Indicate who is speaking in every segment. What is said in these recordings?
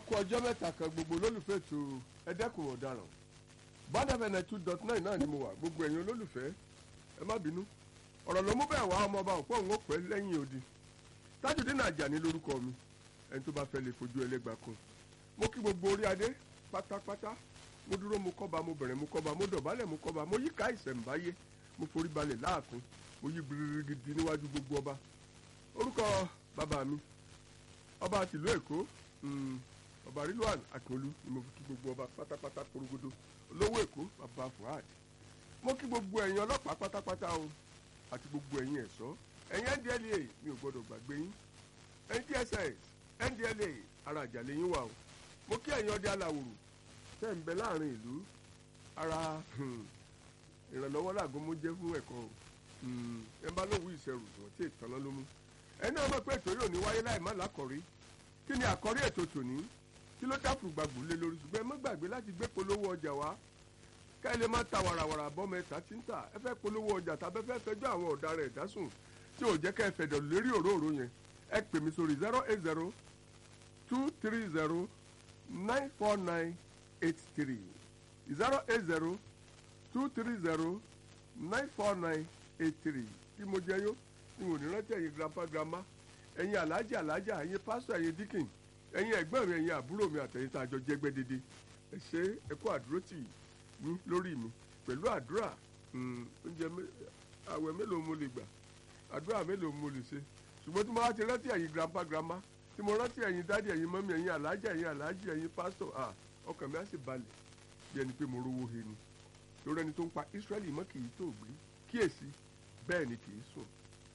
Speaker 1: kú ọjọ́ mẹ́ta kan gbogbo olólùfẹ́ ètò ẹ̀dẹ́kùn ọ̀daràn bọ́dẹ̀fẹ̀ náà two dot nine náà ni mo wà gbogbo ẹ̀yin olólùfẹ́ ẹ má bínú ọ̀rọ̀ ló mú bẹ́ẹ̀ wá ọmọ ọba òpó òun ó pẹ́ lẹ́yìn odi Tajudeen Àjàní lórúkọ mi ẹni tó bá fẹ́ lè fojú ẹlẹ́gbàá kan mo kí gbogbo orí adé pátápátá mo dúró mo kọ́ba mo bẹ̀rẹ̀ mo kọ́ba mo dọ̀bálẹ̀ mo kọ́ba mo yíká ìṣẹ̀ǹbáyé mo forí balẹ̀ láàfin mo yí gbirigidi níwájú gbogbo ọba orúkọ bàbá mi ọba tìlú Èkó ọba Rilwan Akínolú ni mo fi kí gbogbo ọba pátápátá porogodo olówó Èkó bàbá Fuad mo kí gbogbo ẹ̀yin ọlọ́pàá pátápátá o àti gbogbo ẹ̀yin ẹ̀ṣọ́ ẹ̀yin NDLEA mi ò gbọ́dọ̀ gbàgbé yín ẹ̀yin DSS NDLEA ara àjàlẹ̀ yín wà o mo kí ẹ̀yin ọdẹ aláwòrò tẹ́ ń bẹ láàrin ìlú ara ìrànlọ́wọ́ làgọ́ mo jẹ́ fún ẹ̀kọ́ o ẹ bá lóun ìṣẹ̀rù wọ́n tí ìtàná ló mú ẹni ọmọ pé ètò yóò ní wáyé láì má lákọ̀rí kí ni àkọ́rí ètò tòní kí ló dáàbò gbàgbó lé lórí ṣùgbọ́n ẹ má gbàgbé láti gbé polówó ọjà wá ká ẹ lè má ta wàràwàrà bọ́mọ ẹ̀ta tí ń tà ẹ fẹ́ polówó ọjà tàbí ẹ fẹ́ fẹjọ́ àwọn ọ̀daràn ẹ̀dásùn tí ò jẹ́ ká ẹ fẹ̀dọ̀ lérí òróró yẹn ẹ pè mí sórí zero eight zero two three zero nine four nine eight three zero eight zero two three zero nine four nine eight three kí mo jẹ yó n ò ní rántí ẹ̀yin grandpa grandma ẹ̀yin alájà alájà ẹ̀yin pásítọ̀ ẹ̀yin díkìn ẹ̀yin ẹ̀gbọ́n mi ẹ̀yin àbúrò mi àtẹ̀yin tá a jọ jẹ́gbẹ́ dédé ẹ ṣe ẹ kú àdúró tì yín lórí mi pẹ̀lú àdúrà oúnjẹ àwẹ̀ mélòó mo lè gbà àdúrà mélòó mo lè ṣe ṣùgbọ́n tí mo bá ti rántí ẹ̀yin grandpa grandma tí mo rántí ẹ̀yin dádì ẹ̀yin mọ́mí ẹ̀yin alájà ẹ̀yin alájì ẹ̀yin pásítọ̀ ọkàn mi á sì balẹ̀ bí ẹni pé mo rówó he ni lórí ẹni tó ń pa Ísírẹ́lì mọ́ kì í tó gbé kíyèsí bẹ́ẹ̀ ni kì í sùn.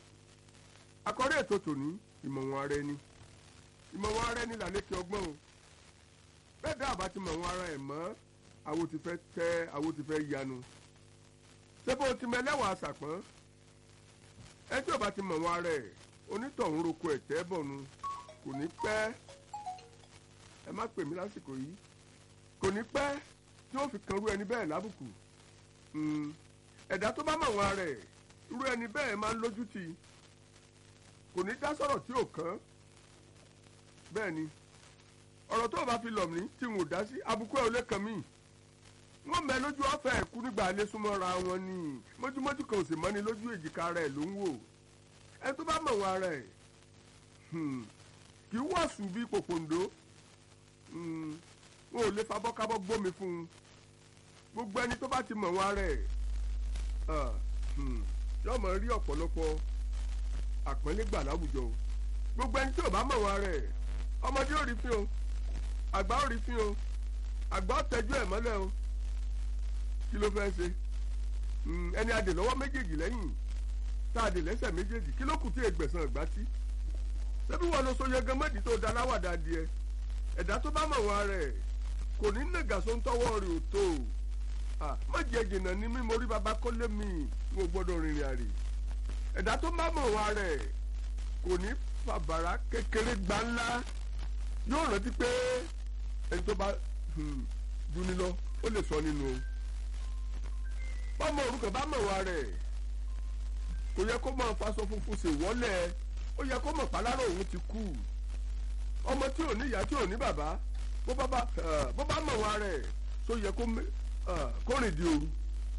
Speaker 1: àkọ́rí ètò tòní ìmọ̀wọ̀n ara ẹni ìmọ̀wọ̀n ara ẹni làlékè ọgbọ́n o bẹ́ẹ̀ dá àbá ti mọ̀wọ̀n ara ẹ̀ mọ́ àwo ti fẹ́ tẹ́ àwo ti fẹ́ yanu sẹ́fọ́ ti mẹ́lẹ́wàá àṣàpọ́n ẹ tí ò bá ti mọ̀wọ̀n ara ẹ̀ onítọ̀hún roko ẹ̀ tẹ́ bọ̀nu kò ní pẹ́ ẹ má pè mí lásìkò yìí kò ní pẹ́ tí ó fi kan rú ẹni bẹ́ẹ̀ lábùkù ẹ̀dá tó bá mọ̀wọ̀n ara ẹ̀ irú ẹni bẹ́ẹ̀ máa ń lójú tì kò ní dá sọ̀rọ̀ tí ò kàn bẹ́ẹ̀ ni ọ̀rọ̀ tó o bá fi lọ̀ mí tí n ò dá sí abúkú ẹ̀ ò lè kàn mí wọ́n mẹ́ lójú ọ̀fẹ́ ẹ̀kú nígbà alẹ́ súnmọ́ra wọn ni mójúmójú kan ò sì mọ́ni lójú èjìká rẹ̀ ló ń wò ẹ tó bá mọ̀ wọn ara ẹ̀ kì í wọ̀sùn bíi pòpòǹdó wọn ò lè fabọ́kábọ́ gbómi fún un gbogbo ẹni tó bá ti mọ̀ wọn ara ẹ̀ yóò mọ̀ rí ọ̀pọ̀lọpọ̀ àpọ́nlé gbà láwùjọ o gbogbo ẹni tí ò bá mọ̀ wọn ara ẹ̀ ọmọdé ò rí fín o àgbà ò rí fín o àgbà ò tẹ́jú ẹ̀ mọ́lẹ̀ o kí ló fẹ́ ṣe ẹni adè lọ́wọ́ méjèèjì lẹ́yìn tá a dè lẹ́sẹ̀ méjèèjì kí ló kù tí ègbẹ̀sán ìgbà tí ṣébí wọn lọ sóye gan mọ́dì tó da láwàdà díẹ̀ ẹ̀dá tó bá mọ̀ wọn rẹ̀ kò ní nàgàsó ń tọwọ́ rẹ̀ ò tó o má jẹ jìnnà ní mímọ orí baba kọ́lé mi mo gbọ́dọ̀ rìnrìn àrè ẹ̀dá tó bá mọ̀ wọn rẹ̀ kò ní fàbàrà kékeré gbá ńlá yóò rántí pé ẹni tó bá duni lọ ó lè sọ nínú o bọ́mọ orúkọ bá mọ̀ wọn rẹ̀ kò yẹ kó máa faṣọ funfun ṣe wọ́lẹ̀ ó yẹ kó mọ̀ pálárò òun ti kú ọmọ tí ò ní ìyá tí ò ní bàbá bó bá mọ̀ wọn rẹ̀ tó yẹ kó kó rìn di òru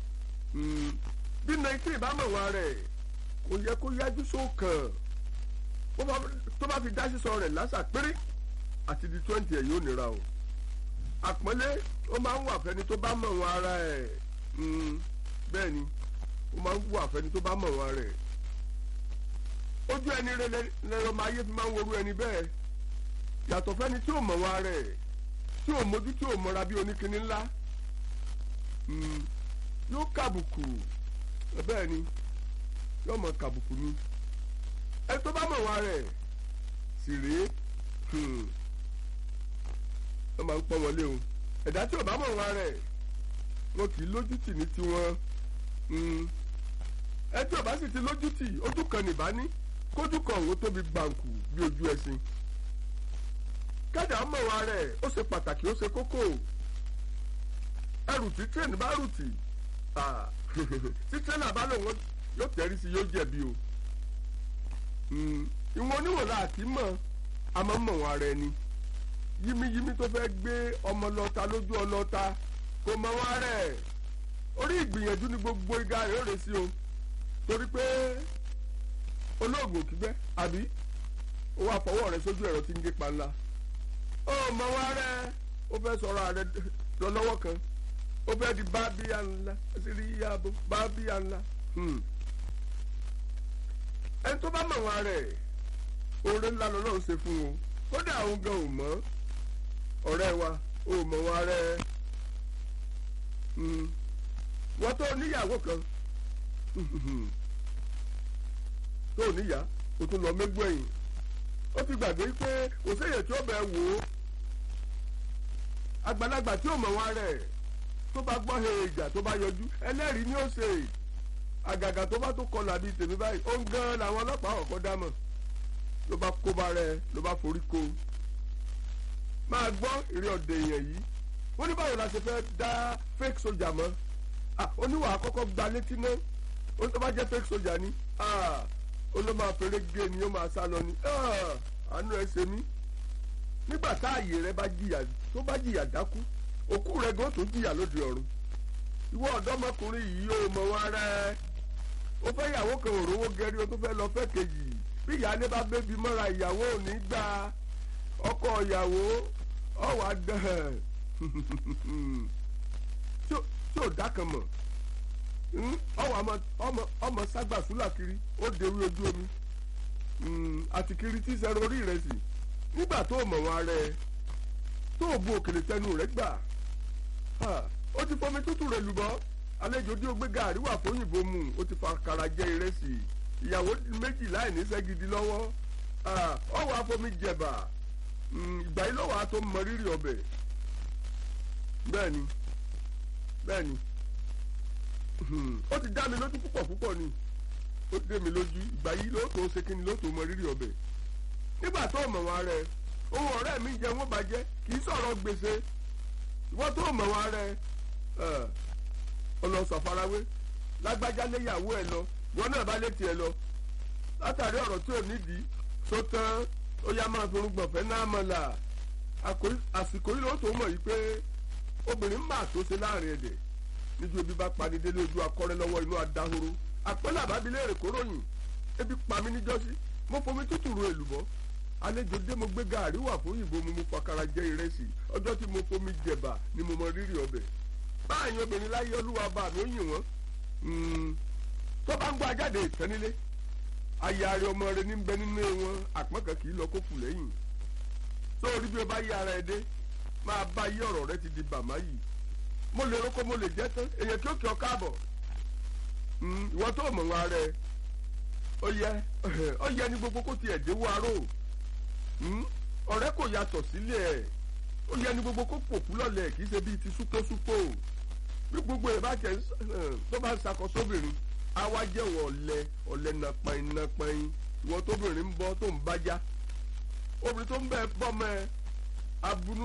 Speaker 1: bí nineteen bá mọ̀ wọn rẹ̀ kò yẹ kó yájú sókàn tó bá fi dá sísọ rẹ̀ lásà péré àti di twenty ẹ̀ yóò nira o àpọ́nlé ó máa ń wà fẹ́ni tó bá mọ̀ wọn ara ẹ̀ bẹ́ẹ̀ ni ó máa ń wà fẹ́ni tó bá mọ̀ wọn rẹ̀ ojú ẹni rẹ lẹ́rọ máa yé fi máa ń worú ẹni bẹ́ẹ̀ yàtọ̀ fẹ́ni tí ò mọ̀ wọn rẹ̀ tí ò mójú tí ò mọra bí oníkinní ńlá yóò kàbùkù bẹ́ẹ̀ ni yóò mọ kàbùkù ni ẹ tó bá mọ̀ wọn rẹ̀ sì rèé wọ́n máa ń pọ́n wọlé o ẹ̀dá tí ò bá mọ̀ wọn rẹ̀ wọn kì í lójútì ní tiwọn ẹ tí ò bá sì ti lójútì ojú kan nìbá ní kójú kan òun tóbi gbàǹkù bí ojú ẹṣin kẹ́dà mọ̀ wọn rẹ̀ ó ṣe pàtàkì ó ṣe kókó ẹrù tí tírẹ̀nì bá rù tì tí tírẹ̀nì bá lòun yóò tẹ̀rí sí yóò jẹ̀bi o ìwọ̀n oníwọ̀n la àti mọ̀ àmọ́ mọ̀ wọn ara ẹni yímíyímí tó fẹ́ gbé ọmọ lọ́ta lójú ọlọ́ta kò mọ wá rẹ̀ orí ìgbìyànjú ni gbogbo igá rẹ̀ ó rè sí o torí pé olóògùn kígbẹ́ àbí ó wá fọwọ́ rẹ̀ sójú ẹ̀rọ tí ń gé panla ó mọ wá rẹ̀ ó fẹ́ sọ̀rọ̀ rẹ̀ lọ lọ́wọ́ kan ó fẹ́ di bábíyà ńlá sírí yàbò bábíyà ńlá ẹni tó bá mọ̀ wá rẹ̀ oore ńlá lọ́lọ́run ṣe fún o kódà òun gan ò mọ̀ ọ̀rẹ́ wa ò mọ̀ wá rẹ̀ wọ́n tó níyàwó kan tó níyà o tún lọ mégbó ẹ̀yìn ó ti gbàgbé pé kò séyè tí ó bẹ̀ wò ó àgbàlagbà tí ò mọ̀ wá rẹ̀ tó bá gbọ́ he ìjà tó bá yọjú ẹlẹ́rìí ni ó ṣe àgàgà tó bá tó kọlà bíi tèmi báyìí ó ń gan làwọn ọlọ́pàá ọ̀kọ́ dámọ̀ ló bá kó bá rẹ ló bá forí ko máa gbọ́ ìrè ọ̀dẹ̀ èèyàn yìí wọ́n ní báwo la ṣe fẹ́ dá fake soldier mọ́ oníwà àkọ́kọ́ gba létí náà ó tó bá jẹ́ fake soldier ni ó ló máa fèrè gé ni ó máa sá lọ ni àánú ẹ ṣe mí nígbà tá àyè rẹ bá jìyà tó bá jìyà dákú òkú rẹ gan tó jìyà lóde ọ̀run ìwọ ọ̀dọ́mọkùnrin yìí ó mọ wọn rẹ ó fẹ́ ìyàwó kan òrówó gẹrí o tó fẹ́ lọ fẹ́ kejì bí ìyáálé bá bébí mọ́ra ìyàwó ò ní gba ọkọ ìyàwó ọ̀wà dán tí ò dákan mọ̀ ọwọ́ ọmọ ságbà súlà kiri ó dewé ojú omi àti kiri tí sẹ́rọ orí rẹ̀ sí nígbà tó mọ̀ wọn rẹ̀ tó bu òkèlè tẹnu rẹ̀ gbà ó ti fọmi tútù rẹ̀ lùbọ́ àlejò dí o gbé gàrí wà fóyìnbó mu ó ti fa kàrà jẹ ìrẹsì ìyàwó méjì láì níṣẹ́ gidi lọ́wọ́ ọwọ́ afọmi jẹ̀bà ìgbà yìí lọ́wọ́ a tó mọ rírì ọbẹ̀ bẹ́ẹ̀ni bẹ́ẹ̀ni ó ti dá mi lójú púpọ̀ púpọ̀ ni ó dé mi lójú ìgbà yìí ló tó ṣe kíni ló tó mọ rírì ọbẹ̀ nígbà tó mọ̀ wọn rẹ ohun ọ̀rẹ́ mi jẹ wọ́n bàjẹ́ kì í sọ̀rọ̀ gbèsè ìwọ́n tó mọ̀ wọn rẹ ọlọ́sọ̀ farawé lágbájá léyàwó ẹ lọ wọn náà bá létí ẹ lọ látàrí ọ̀rọ̀ tí ò nídìí sótán ó yá máa fi orúgbọ̀n fẹ́ náà mọ̀ là àsìkò yìí ló tó mọ̀ yìí pé obìnrin máa tó ṣe láàrin ẹ̀dẹ̀ níjú ebi bá pani délé ojú akọ́rẹ́ lọ́wọ́ inú adahoro àpẹẹlẹ àbábílẹ̀ èrè kóròyìn ebi pa mí níjọ́sí mo fomi tútù ro èlùbọ́ àlejò dé mo gbé gàárì wà fún òyìnbó mo mú pakara jẹ ìrẹsì ọjọ́ tí mo fomi jẹ̀bà ni mo mọ rírì ọbẹ̀ báyìí obìnrin láyé olúwa bá mi ó yìn wọ́n tó bá ń gbọ́ ajáde ìtẹ́nilé ayáre ọmọ rẹ ní bẹ nínú wọn àpọ́nkàn kì í lọ kókù lẹ́yìn sórí bí o bá yí ara ẹ dé máa bá yí ọ̀rọ̀ rẹ ti di bàmá yìí mo lè roko mo lè jẹ́ tán èyàn kí ó kí ọ káàbọ̀ ìwọ tó mọ̀ wọn rẹ ó yẹ ó yẹ ní gbogbo kó tiẹ̀ déwó aró ọ̀rẹ́ kò yàtọ̀ sílẹ̀ ẹ̀ ó yẹ ní gbogbo kó pòkú lọ́lẹ̀ kì í ṣe bíi ti súpósúpó bí gbogbo ẹ̀ bá tẹ̀ tó bá ń ṣàkóso obìnrin àwa jẹ́ wọ ọ̀lẹ ọ̀lẹ nàpẹ́yìn nàpẹ́yìn ìwọ tóbìnrin ń bọ́ tó ń bájá obìnrin tó ń bẹ bọ́mọ ẹ abunú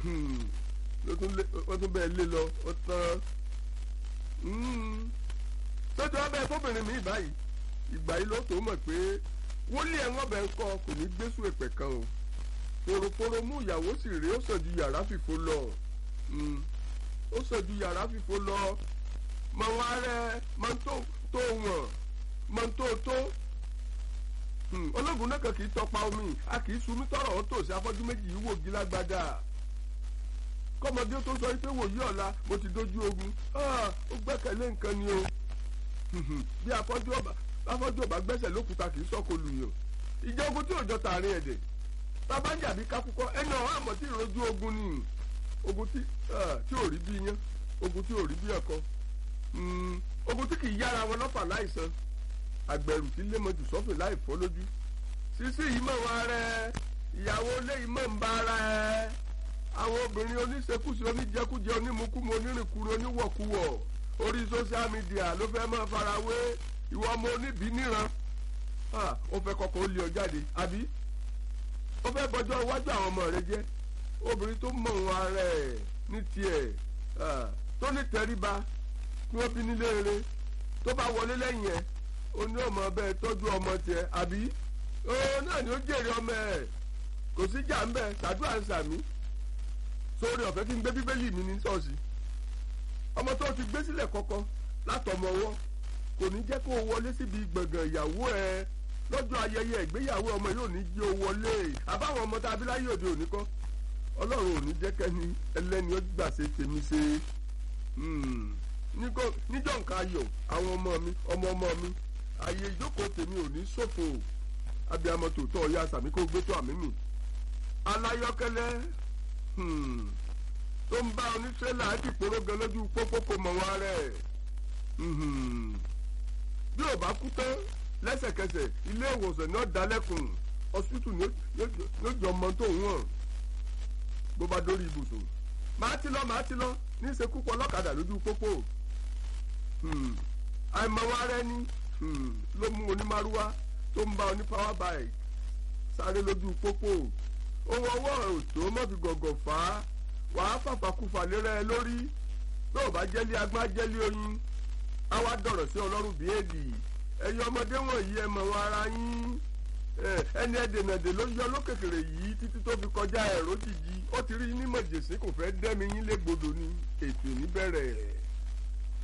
Speaker 1: wọ́n tún bẹ́ẹ̀ lé lọ ó tán sọ́jọ́ ọbẹ̀ tóbìnrin mi báyìí ìgbà yìí ló tó mọ̀ pé wọlé ẹ̀wọ̀n bẹ̀ ń kọ́ kò ní gbésù èpè kan o fòròfòrò mú ìyàwó sì rí ó sàn ju yàrá fìfo lọ ó sàn ju yàrá fìfo lọ mọ wọn rẹ mọ tó tó wọn mọ tó tó ológun náà kan kì í tọpa omi a kì í sunmi tọrọ ó tòsí afọ́jú méjì yìí wò gílágbádá kọ́mọdé tó sọ pé wòye ọ̀la mo ti dojú ogun ó gbẹ́kẹ̀lé nǹkan ni o bí afọ́jú ọba afọ́jú ọba gbẹ́sẹ̀ lókùúta kì í sọ́kò lùyàn ìjọ ogun tí òjọ tààrin ẹ̀dẹ̀ bàbá ń jàbí kákúkọ́ ẹni ọ̀hún àmọ́ tí ìrojú ogun ni ogun tí ò rí bí iyán ogun tí ò rí bí ẹ̀kọ́ ogun tí kì í yára wọn lọ́fà láìsàn àgbẹ̀rù tí lémọ̀jù sọ́fìn láì fọ́ lójú sísí yìí mọ̀ wọn rẹ ìyàwó léyìí mọ̀ ń bá ara ẹ àwọn obìnrin oníṣekúṣe oníjẹkújẹ onímukúmu onírìnkúru oníwọ̀kuwọ̀ orí social media ló fẹ́ máa farawé ìwọ ọmọ oníbí níran ó fẹ́ kọ́kọ́ ó lé ọ jáde àbí ó fẹ́ bọjọ́ iwájú àwọn ọmọ rẹ jẹ́ obìnrin tó mọ̀ wọn ara ẹ̀ ní tiẹ̀ tó ní tẹríba tí wọ́n bí nílé rere tó bá wọlé lẹ́yìn ẹ̀ ó ní ọmọ bẹ́ẹ̀ tọ́jú ọmọ tiẹ̀ àbí ó náà ni ó jèrè ọmọ ẹ̀ kò sí jà ń bẹ̀ ṣàdúrà ń sàmí sórí ọ̀fẹ́ kí n gbé bíbélì mi ní ṣọ́ọ̀ṣì ọmọ tó ti gbé sílẹ̀ kọ́kọ́ látọmọ ọwọ́ kò ní jẹ́ kó o wọlé síbi gbọ̀ngàn ìyàwó ẹ lọ́jọ́ ayẹyẹ ìgbéyàwó ọmọ yóò ní jí o wọlé àbáwọn ọmọ tá a bí láyé òde òní kọ́ ọlọ́run ò ní jẹ́ kẹ́ni ẹlẹ́ni ó gbà ṣe tèmi ṣe níjọ́ nǹkan ayọ̀ àwọn ọmọ mi ọmọ ọmọ mi ààyè ìjókòó tèmi ò ní ṣòfò abiyamọ tòótọ́ ọ̀ya sàmí kó gbé tó àmì mi aláyọ̀kẹ́lẹ́ tó ń bá oníṣẹ́lá dìpòrò gan lójú pópó kò mọ̀ wọn rẹ̀ bí ò bá kú tán lẹ́sẹ̀kẹsẹ̀ ilé ìwòsàn ní ọ̀dálẹ́kùn hospital ní ó jọ ọmọ tó ń wọ̀n bó bá dórí ibùsùn màá ti lọ màá ti lọ ní ìṣekú pọ̀ lọ́kadà lójú pópó àìmọ̀wọ́ ara ẹni ló mú onímárúwá tó ń bá oní power bike sáré lójú pópó ohun ọwọ́ òtó má fi gọ̀gọ̀ fà á wàá fàfàkùfà lérẹ́ ẹ lórí tó o bá jẹ́lé agbá jẹ́lé oyin á wá dọ̀rọ̀ sí ọlọ́run bíi èdè ẹ̀yin ọmọdé wọ̀nyí ẹ mọ̀ wọn ara yín ẹni ẹ̀dẹ̀nàdè ló yọ lókèkèrè yìí títí tó fi kọjá ẹ̀rọ jìjì ó ti rí ní mọ̀jèsí kò fẹ́ dẹ́mi yín légbodò ni ètò ìníbẹ̀rẹ̀.